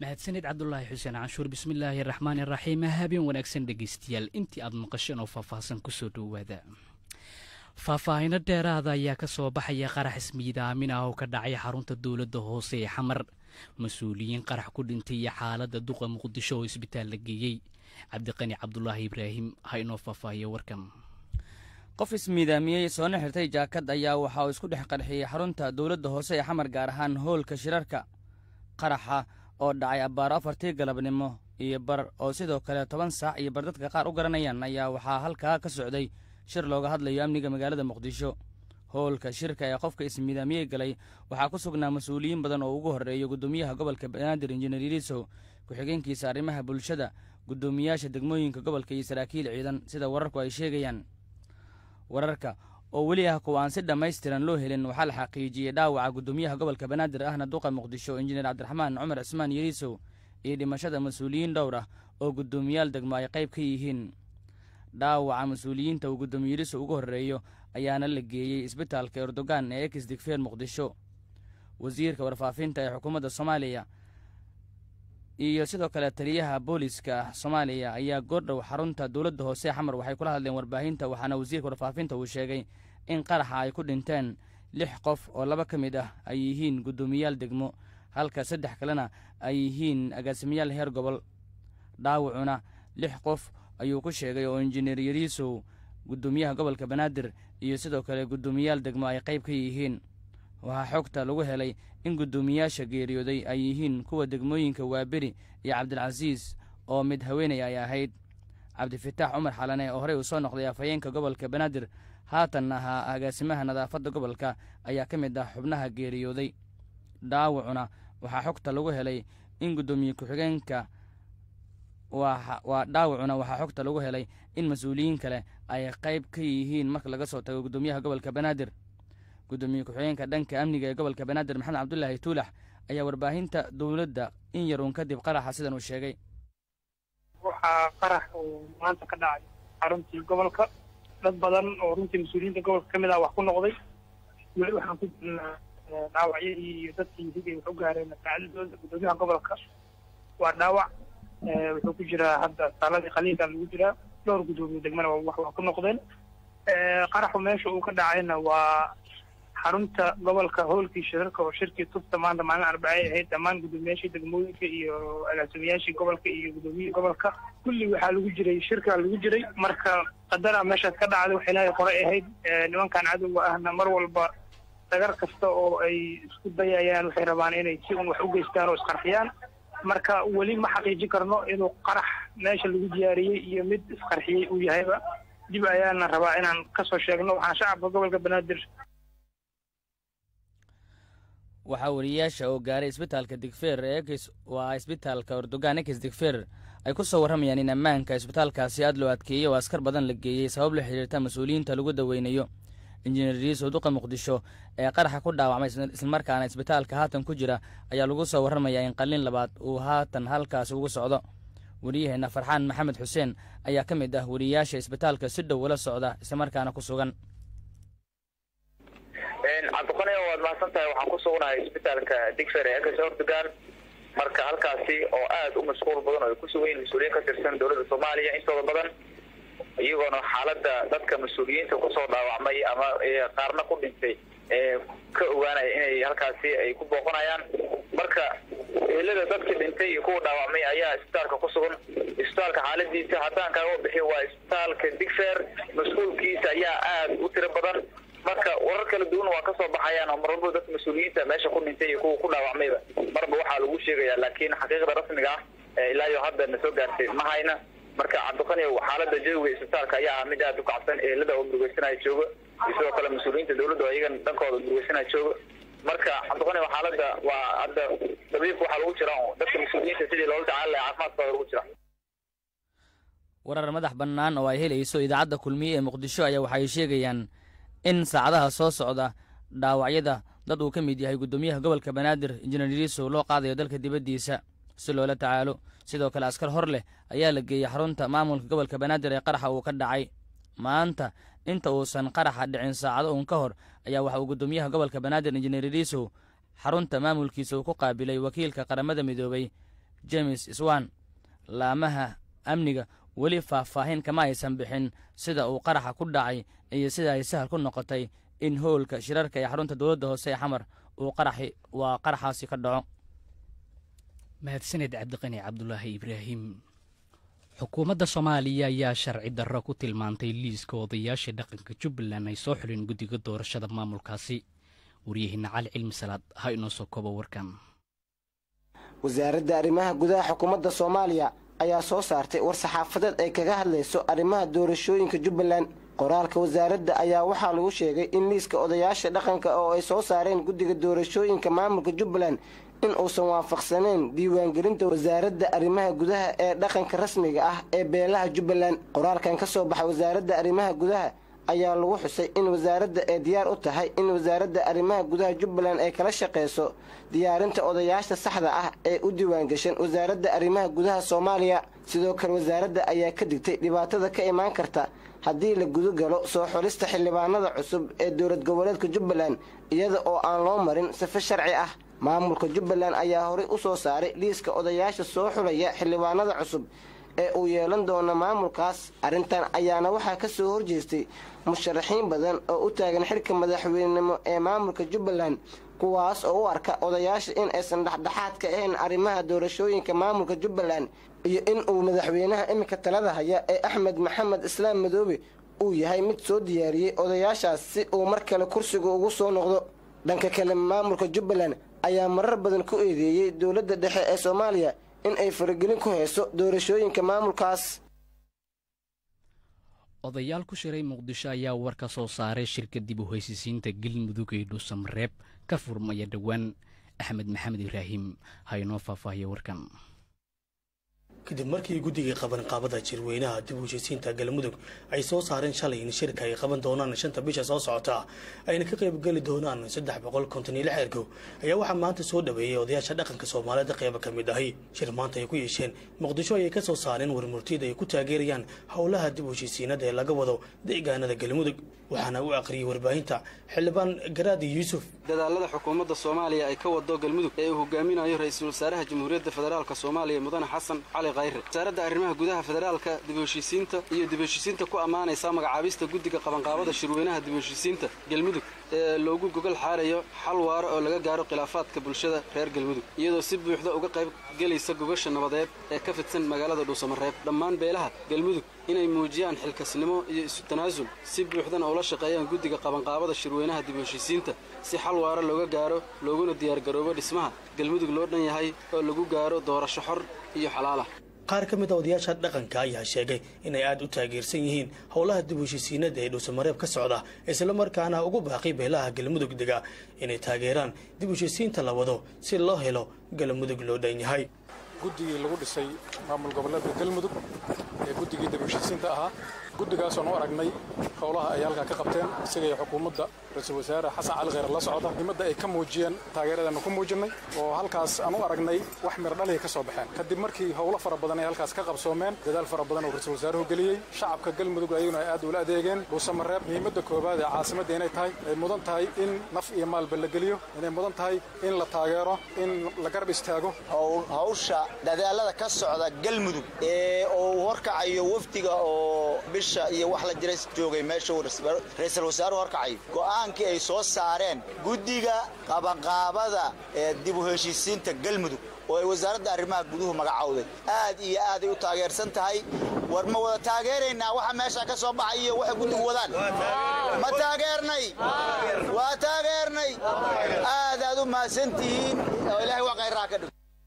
mahadsanid cabdulaahi xuseen canshuur bismillaahi raxmaani raxiim habeen wanaagsan dhegeystayaal intii aad maqasheen oo faahfaahsan kusoo dhowaada faahfaahino dheeraada ayaa ka soo baxaya qarax ismiidaamin ah oo ka dhacay xarunta dowladda hoose ee xamar mas-uuliyiin qarax ku dhintay iyo xaaladda duqa muqdisho oo isbitaal la geeyey cabdiqani cabdulaahi ibraahim ha inoo faahfaahiyo warkan qof ismiidaamiyey soona xirtay jaakad ayaa waxa uu isku dhex qarxiyey xarunta dowladda hoose ee xamar gaar ahaan hoolka shirarka qaraxa oo dhacay abbaaro afartii galabnimo iyo bar oo sidoo kale toban saac iyo bar dadka qaar u garanayaan ayaa waxaa halkaa ka socday shir looga hadlayo amniga magaalada muqdisho hoolka shirka ee qofka ismiidaamiyey galay waxaa ku sugnaa mas-uuliyiin badan oo ugu horreeya guddoomiyaha gobolka banaadir injineer ilisow ku-xigeenkiisa arrimaha bulshada guddoomiyaasha degmooyinka gobolka iyo saraakiil ciidan sida wararku ay sheegayaan wararka oo weli ah kuwa aan si dhammaystiran loo helin waxaa la xaqiijiyey dhaawaca guddoomiyaha gobolka banaadir ahna duqa muqdisho injineer cabdiraxmaan cumar cismaan yelisow iyo dhimashada mas-uuliyiin dhowr ah oo guddoomiyaal degmo ay qayb ka yihiin dhaawaca mas-uuliyiinta uu guddoomiye yelisow ugu horreeyo ayaana la geeyey isbitaalka erdogan ee ex digfeer muqdisho wasiirka warfaafinta ee xukuumadda soomaaliya iyo sidoo kale taliyaha booliska soomaaliya ayaa goordhow xarunta dowladda hoose xamar waxay kula hadleen warbaahinta waxaana wasiirka warfaafinta uu sheegay in qaraxa ay ku dhinteen lix qof oo laba ka mid ah ay yihiin guddoomiyaal degmo halka saddex kalena ay yihiin agaasimayaal heer gobol dhaawacuna lix qof ayuu ku sheegay oo injineer yariisow guddoomiyaha gobolka banaadir iyo sidoo kale guddoomiyaal degmo ay qayb ka yihiin waxaa xogta lagu helay in guddoomiyaasha geeriyooday ay yihiin kuwa degmooyinka waaberi iyo cabdilcasiis oo mid haweenay ay ahayd cabdifitaax cumar xalane oo horey uu soo noqday afhayeenka gobolka banaadir haatan ahaa agaasimaha nadaafadda gobolka ayaa ka mid ah xubnaha geeriyooday dhaawacuna waxaa xogta lagu helay in guddoomiye ku-xigeenka waa dhaawacuna waxaa xogta lagu helay in mas-uuliyiin kale ay qayb ka yihiin marka laga soo tago guddoomiyaha gobolka banaadir guddoomiye ku-xigeenka dhanka amniga ee gobolka banaadir maxamed cabdulaahi tuulax ayaa warbaahinta dowladda in yaruun kadib qaraxa sidan uu sheegay waxaa qarax uu maanta ka dhacay xaruntii gobolka dad badan oo runtii mas-uuliyiinta gobolka ka mid ah wax ku noqday weli waxaan ku jirnaa dhaawacyadii iyo dadkii higay wax u gaareen masaacadadooda guddoomiyaha gobolka waa dhaawac wuxuu ku jiraa hadda saaladii qaliinka lagu jiraa dhowr guddoomiye degmana wax waa ku noqdeen qaraxu meesha uu ka dhacayna waa xarunta gobolka hoolkii shirarka oo shirkii tubta maanta maalin arbacay ahayd dhammaan guddoomiyaashii degmooyinka iyo agaasimayaashii gobolka iyo guddoomiyihii gobolka kulli waxaa lagu jiray shirkaa lagu jiray marka qadara meeshaas ka dhacday wax ilaahay qoray ahayd nimankan cadowga ahna mar walba dagar kasta oo ay isku dayayaan waxay rabaan inay si un wax u geystaan oo isqarxiyaan marka weli ma xaqiijin karno inuu qarax meesha lagu diyaariyey iyo mid isqarxiyey uu yahayba dib ayaana rabaa inaan kasoo sheegno waxaan shacabka gobolka banaadir waxaa wariyaasha oo gaaray isbitaalka digfeer ee ekis waa isbitaalka erdogan ekis digfeer ay ku soo warramayaan in ammaanka isbitaalkaasi aad loo adkeeyey oo askar badan la geeyey sabab la xidhiirta mas-uuliyiinta lagu daweynayo injineer riisow duqa muqdisho ee qaraxa ku dhaawacmay islamarkaana isbitaalka haatan ku jira ayaa lagu soo warramayaa in qalin labaad uu haatan halkaasi ugu socdo wariyaheenna farxaan maxamed xuseen ayaa ka mid ah wariyaasha isbitaalka si dhow ula socda islamarkaana ku sugan cabdiqani waad mahadsan tahay waxaan ku sugnahay isbitaalka digfer ee ekes erdogan marka halkaasi oo aada u mashquul badan oo ay ku sugan yihin mas-uuliyiin ka tirsan dowladda soomaaliya intooda badan iyagoona xaaladda dadka mas-uuliyiinta kusoo dhaawacmay ama qaarna ku dhintay ee ka ogaanaya inay halkaasi ay ku booqanayaan marka ehelada dadkii dhintay iyo kuwa dhaawacmay ayaa isbitaalka ku sugan isbitaalka xaaladiisa haddaan kaaga bixiyo waa isbitaalka digfer mas-uulkiisa ayaa aada u tiro badan marka warar kala duwan waa kasoo baxayaan oo mar walba dadka mas-uuliyiinta meesha ku dhintay iyo kuwa ku dhaawacmayba marba waxaa lagu sheegaya laakiin xaqiiqda rasmiga ah ilaa iyo hadda na soo gaartay ma hayna marka cabdiqani xaalada jawiga isbitaalka ayaa ah mid aada u kacsan ehelada oo murugeysanaya jooga iyo sidoo kale mas-uuliyiinta dowladda oo iyagan dhankooda murugeysanaya jooga marka cabdiqani xaalada waa hadda dabiibka waxaa lagu jira dadka mas-uuliyiinta sidii loola tacaali laha caafimaadkooda lagu jira warar madax bannaan oo ay helayso idaacadda kulmiye ee muqdisho ayaa waxay sheegayaan in saacadaha soo socda dhaawacyada dad uu ka mid yahay guddoomiyaha gobolka banaadir injineer riisow loo qaadayo dalka dibaddiisa si loola tacaalo sidoo kale askar hor leh ayaa la geeyey xarunta maamulka gobolka banaadir ee qaraxa uu ka dhacay maanta inta uusan qaraxa dhicin saacado uun ka hor ayaa waxa uu guddoomiyaha gobolka banaadir injineer riisow xarunta maamulkiisa uu ku qaabilay wakiilka qaramada midoobay james swan laamaha amniga weli faahfaahin kama aysan bixin sida uu qaraxa ku dhacay iyo sida ay sahal ku noqotay in howlka shirarka ee xarunta dowladda hoose ee xamar uu qaraxi waa qaraxaasi ka dhaco mahadsaned cabdiqani cabdulaahi ibraahim xukuumadda soomaaliya ayaa sharci darro ku tilmaantay liiska odayaasha dhaqanka jubbaland ay soo xuleen guddiga doorashada maamulkaasi waryaheena cali cilmi salaad ha inoo soo koobo warkan wasaaradda arrimaha gudaha xukuumadda soomaaliya ayaa soo saartay war saxaafadeed ay kaga hadlayso arrimaha doorashooyinka jubbaland qoraalka wasaaradda ayaa waxaa lagu sheegay in liiska odayaasha dhaqanka oo ay soo saareen guddiga doorashooyinka maamulka jubbaland in uusan waafaqsaneyn diiwaangelinta wasaaradda arrimaha gudaha ee dhaqanka rasmiga ah ee beelaha jubbaland qoraalkan ka soo baxa wasaaradda arrimaha gudaha ayaa lagu xusay in wasaaradda ay diyaar u tahay in wasaaradda arrimaha gudaha jubbaland ay kala shaqeyso diyaarinta odayaasha saxda ah ee u diiwaangashan wasaaradda arrimaha gudaha soomaaliya sidoo kale wasaaradda ayaa ka digtay dhibaatada ka imaan karta haddii la gudagalo soo xulista xildhibaanada cusub ee dowlad goboleedka jubbaland iyada oo aan loo marin sife sharci ah maamulka jubbaland ayaa horey u soo saaray liiska odayaasha soo xulaya xildhibaanada cusub ee uu yeelan doono maamulkaas arrintan ayaana waxaa ka soo horjeestay musharaxiin badan oo u taagan xilka madaxweynenimo ee maamulka jubbaland kuwaas oo u arka odayaasha in aysan dhexdhexaad ka ahayn arrimaha doorashooyinka maamulka jubbaland iyo in uu madaxweynaha iminka talada haya ee axmed maxamed islaam madoobe uu yahay mid soo diyaariyey odayaashaas si uu mar kale kursiga ugu soo noqdo dhanka kale maamulka jubbaland ayaa marar badan ku eedeeyey dowladda dhexe ee soomaaliya in ay faragelin ku hayso doorashooyinka maamulkaas odayaal ku shiray muqdisho ayaa war ka soo saaray shirka dib u haysisiinta galmudug ee dhuusamareeb ka furmaya dhowaan axmed maxamed ibraahim ha inoo faahfaahiya warkan kadib markii guddigai qabanqaabada jirweynaha dib u heshisiinta galmudug ay soo saareen shalay in shirka ay qaban doonaan shanta bisha soo socota ayna ka qaybgeli doonaan saddex boqol konton iyo lix ergow ayaa waxaa maanta soo dhaweeyey odayaasha dhaqanka soomaaliyeed qeyba ka mid ahi shir maanta ay ku yeesheen muqdisho ayay ka soo saareen warmurtiyada ay ku taageerayaan howlaha dib u heshisiinada ee laga wado deegaanada galmudug waxaana u aqriyey warbaahinta xildhibaan garaadi yuusuf dadaalada xukuumadda soomaaliya ay ka wado galmudug ee uu hogaaminayo ra-iisul wasaaraha jamhuuriyadda federaalk soomaaliya mudane xasan cali khayre wasaaradda arrimaha gudaha federaalka dib u heshiisiinta iyo dib u heshiisiinta ku ammaanaysa magacaabista guddiga qabanqaabada shirweynaha dib u heshiisiinta galmudug ee loogu gogol xaarayo xal waaro oo laga gaaro khilaafaadka bulshada reer galmudug iyadoo si buuxda uga qayb gelaysa gogasha nabadeed ee ka fidsan magaalada dhuusamareeb dhammaan beelaha galmudug inay muujiyaan xilkasnimo iyo isu tanaasul si buuxdana ula shaqeeyaan guddiga qabanqaabada shirweynaha dib u heshiisiinta si xal waaro looga gaaro looguna diyaargaroobo dhismaha galmudug loo dhan yahay oo lagu gaaro doorasho xor iyo xalaalah qaar ka mid a odayaasha dhaqanka ayaa sheegay inay aada u taageersan yihiin howlaha dib u heshisiinada ee dhuusamareeb ka socda islamarkaana ugu baaqi beelaha galmudug dega inay taageeraan dib u heshisiinta la wado si loo helo galmudug loo dhan yahay guddigii lagu dhisay maamul goboleedka galmudug ee guddigii dib u heshisiinta ahaa guddigaasoo nu aragnay howlaha ay halkaa ka qabteen isagaiyo xukuumadda ra-iisul wasaare xasan cali kheyr la socda nimadda ay ka muujiyeen taageeradeenu ku muujinnay oo halkaas aan u aragnay wax miradhalihii ka soo baxeen kadib markii howlo fara badan ay halkaas ka qabsoomeen dadaal fara badan oo ra-iisul wasaaruhu geliyey shacabka galmudug ayaguna ay aad ula adeegeen dhuusamareeb muhiimadda koowaad ee caasimadda inay tahay ay mudan tahay in naf iyo maalba la geliyo inay mudan tahay in la taageero in la garab istaago hawsha dadaalada ka socda galmudug ee uu horkacayo wafdiga oo bisha iyo wax la jira joogay meesha ra-iisul wasaaruhu horkacayo go'aankii ay soo saareen guddiga qabanqaabada ee dib u heshiisiinta galmudug oo ay wasaaradda arrimaha guduhu magacowday aad iyo aaday u taageersan tahay war ma wada taageeraynaa waxa meesha ka soo baxay iyo waxay guddigu wadaan ma taageernay waa taageernay aad aad u mahadsantihiin oo ilaahay waa khayraha ka dhig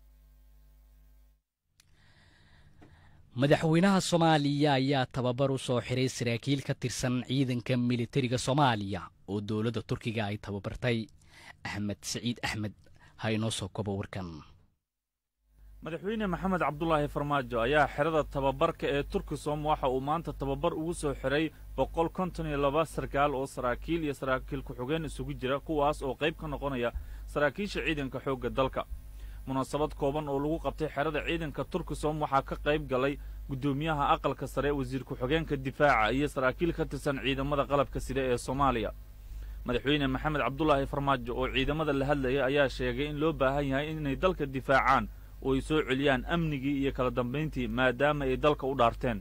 madaxweynaha soomaaliya ayaa tababar u soo xiray saraakiil ka tirsan ciidanka militariga soomaaliya oo dowladda turkiga ay tababartay axmed siciid axmed ha inoo soo kobo warkan madaxweyne maxamed cabdulaahi farmaajo ayaa xerada tababarka ee turkisom waxa uu maanta tababar ugu soo xiray boqol konton iyo laba sarkaal oo saraakiil iyo saraakiil ku-xigeen isugu jira kuwaas oo qayb ka noqonaya saraakiisha ciidanka xoogga dalka munaasabad kooban oo lagu qabtay xerada ciidanka turkisom waxaa ka qayb galay guddoomiyaha aqalka sare wasiir ku-xigeenka difaaca iyo saraakiil ka tirsan ciidamada qalabka sida ee soomaaliya madaxweyne maxamed cabdulaahi farmaajo oo ciidamada la hadlaya ayaa sheegay in loo baahan yahay inay dalka difaacaan oo ay soo celiyaan amnigii iyo kala dambayntii maadaama ay dalka u dhaarteen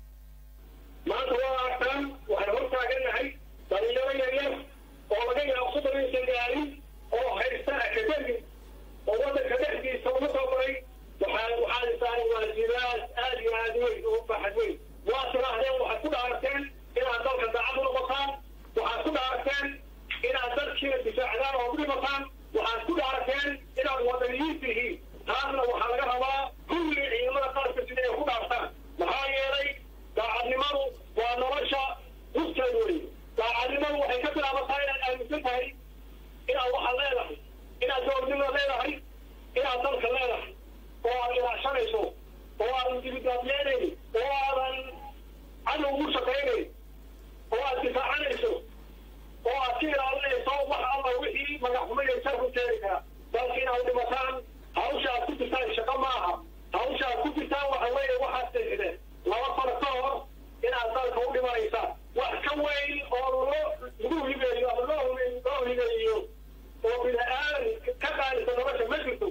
maanta waa arkaan waxay hor taagannahay dhalinyaro yaryar oo laga yaabo soddon aysan gaarin oo haysta akademi oo waddanka dhexdiisa ugu soo baray waxaa waxaa saaran waajibaad aad iyo aad weyn oo baaxad weyn waa tidhaahdeen waxaad ku dhaarteen inaad dalka daacad u noqotaan waxaad ku dhaarteen inaad dalkiina difaacdaan oo u dhimataan waxaad ku dhaarteen inaad wadaniyiin tihiin taasna waxaa laga rabaa kulli ciidamada qaranka sida ay ku dhaartaan maxaa yeelay daacadnimadu waa nolosha huskeed wey daacadnimadu waxay ka bilaabataa inaad aaminsan tahay inaad waxaad leedahay inaad dowladnimada leedahay inaad dalka leedahay oo aad ilaashanayso oo aadan dibidaadyeynaynin oo aadan cadow ugu shaqaynayn oo aad difaacanayso oo aad ka ilaalinayso wax alla wixii magaxxumayaysa ku keeni kara dalka inaad dhimataan hawsha aad ku jirtaan shaqo maaha hawsha aad ku jirtaan waxa weeye waxaad seexdeen laba sano ka hor inaad dalka u dhimanaysaan wax ka weyn oo loo lagu hibeeyo ama loo loo hibeeyo oo bini-aadan ka qaadisa nolosha ma jirto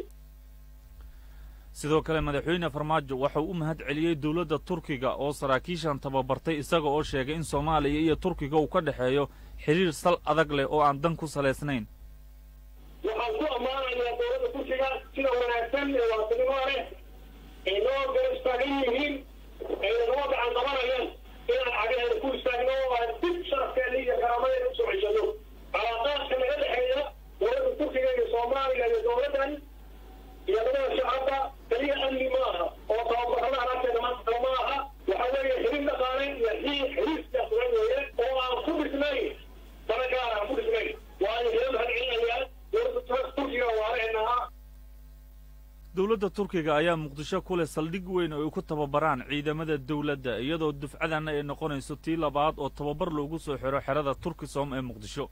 sidoo kale madaxweyne farmaajo waxau u mahad celiyey dowladda turkiga oo saraakiishan tababartay isaga oo sheegay in soomaaliya iyo turkiga uu ka dhexeeyo xidhiir sal adag leh oo aan dan ku salaysnayn waxaan ku ammaanayaa dowladda turkiga sida wanaagsan ee waasinimo leh ay noo gar istaagan yihiin ayna noo gacan qabanayaan inaan cagaheeda ku istaagno oo aan dib sharafkeeda iyo karaamadeeda usoo ceshano calaaqaadka naga dhexeeya dowladda turkiga iyo soomaaliya iyo dowladdan iyo labada shacabka keliya amni ma aha oo tababarada alaabteeda maanta kale ma aha waxa weeye xiriir dhaqaale iyo xiir xiriir siyaasadeed weeye oo aan ku dhisnayn dana gaar aan ku dhisnayn waayo hila mahad celinayaa dowladda turkiga waalahenaha dowladda turkiga ayaa muqdisho ku leh saldhig weyn oo ay ku tababaraan ciidamada dowladda iyadoo dufcadanna ay noqonayso tii labaad oo tababar loogu soo xiro xerada turkisom ee muqdisho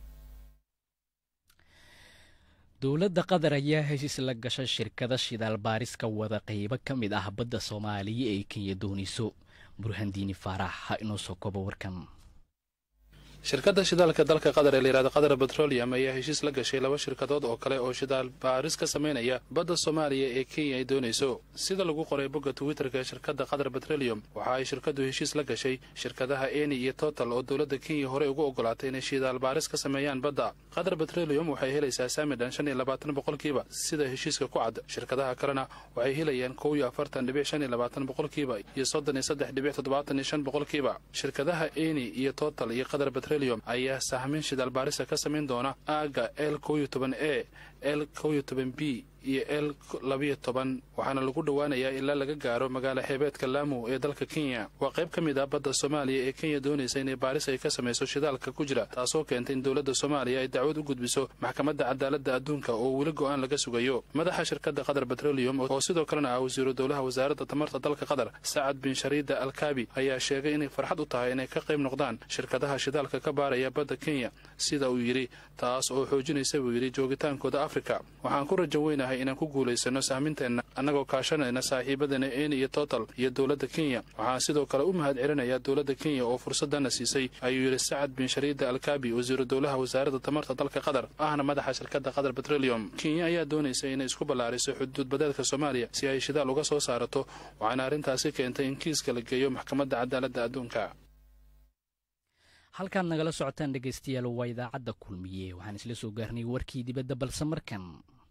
dowladda qatar ayaa heshiis la gashay shirkada shidaal baariska wada qaybo ka mid ah badda soomaaliya ee kenya doonayso burhandiini faarax ha inoo soo kobo warkan shirkadda shidaalka dalka qatar ee layihahdo qatar betrolium ayaa heshiis la gashay laba shirkadood oo kale oo shidaal baaris ka samaynaya badda soomaaliya ee kenya ay doonayso sida lagu qoray bogga twitterka ee shirkadda qatar betrolium waxa ay shirkaddu heshiis la gashay shirkadaha eni iyo total oo dowladda kenya horey ugu ogolaatay inay shidaal baaris ka sameeyaan badda qatar betrolium waxay helaysaa saamidhan shan iyo labaatan boqolkiiba sida heshiiska ku cad shirkadaha kalena waxay helayaan kow iyo afartan dhibic shan iyo labaatan boqolkiiba iyo soddon iyo saddex dhibic toddobaatan iyo shan boqolkiiba shirkadaha eni iyo total iyo qatar ayaa sahmin shidaal baarisa ka samayn doona aaga l kow iyo toban e l kow iyo toban b iyo l labiyo toban waxaana lagu dhowaanayaa ilaa laga gaaro magaalo xeebeedka laamu ee dalka kenya waa qayb ka mid ah badda soomaaliya ee kenya doonaysa inay baaris ay ka samayso shidaalka ku jira taasoo keentay in dowladda soomaaliya ay dacwad u gudbiso maxkamadda cadaaladda adduunka oo weli go'aan laga sugayo madaxa shirkadda qatar betrolium oo sidoo kalena ah wasiiru dowlaha wasaaradda tamarta dalka qatar sacad bin shariida alkaabi ayaa sheegay inay farxad u tahay inay ka qayb noqdaan shirkadaha shidaalka ka baaraya badda kenya sida uu yidhi taas oo xoojinaysa buu yidhi joogitaankooda afrika waxaan ku rajo weynahay inaan ku guulaysano sahminteenna annagoo kaashanayna saaxiibadana eni iyo total iyo dowladda kenya waxaan sidoo kale u mahad celinayaa dowladda kenya oo fursadana siisay ayuu yidhi sacad bin shariida alkaabi wasiiru dowlaha wasaaradda tamarta dalka qatar ahna madaxa shirkadda qatar betrolium kenya ayaa doonaysa inay isku ballaariso xuduud badeedka soomaaliya si ay shidaal uga soo saarato waxaana arrintaasi keentay in kiiska la geeyo maxkamadda cadaaladda adduunka halkaad nagala socotaan dhegaystayaal waa idaacadda kulmiye waxaan isla soo gaarnay warkii dibadda balse markan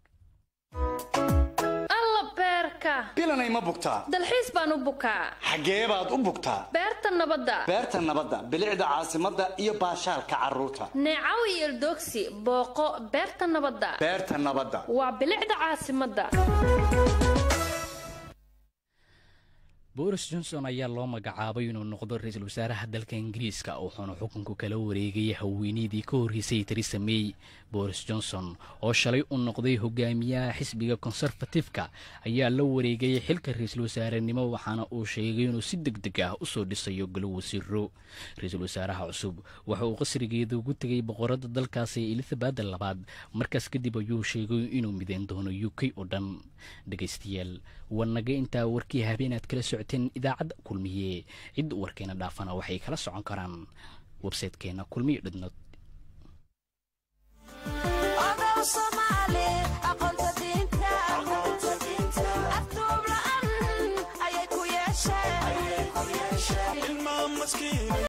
alla beerka bilanay ma bugtaa dalxiis baan u bukaa xaggee baad u bugtaa beerta nabadda beerta nabadda bilicda caasimadda iyo baashaalka carruurta neecaw iyo eldogsi booqo beerta nabadda beerta nabadda waa bilicda caasimadda boris johnson ayaa loo magacaabay inuu noqdo ra-iisul wasaaraha dalka ingiriiska wuxuuna xukunku kala wareegay haweeneydii ka horreysay teresa may boris johnson oo shalay u noqday hogaamiyaha xisbiga konserfatifka ayaa la wareegay xilka ra-iisul wasaarenimo waxaana uu sheegay inuu si deg deg ah usoo dhisayo galo wasiiro ra-iisul wasaaraha cusub waxa uu qasrigeeda ugu tegay boqorada dalkaasi elizabeth labaad markaas kadib ayuu sheegay inuu mideyn doono u k oo dhan dhegaystayaal warnaga intaa warkii habeenaad kala socoteen idaacadda kulmiye cid warkeena dhaafana waxay kala socon karaan websaytekeena kulmiyo dhidnood Soomaali aqoonta diinta yeeshee ilmaa maskiin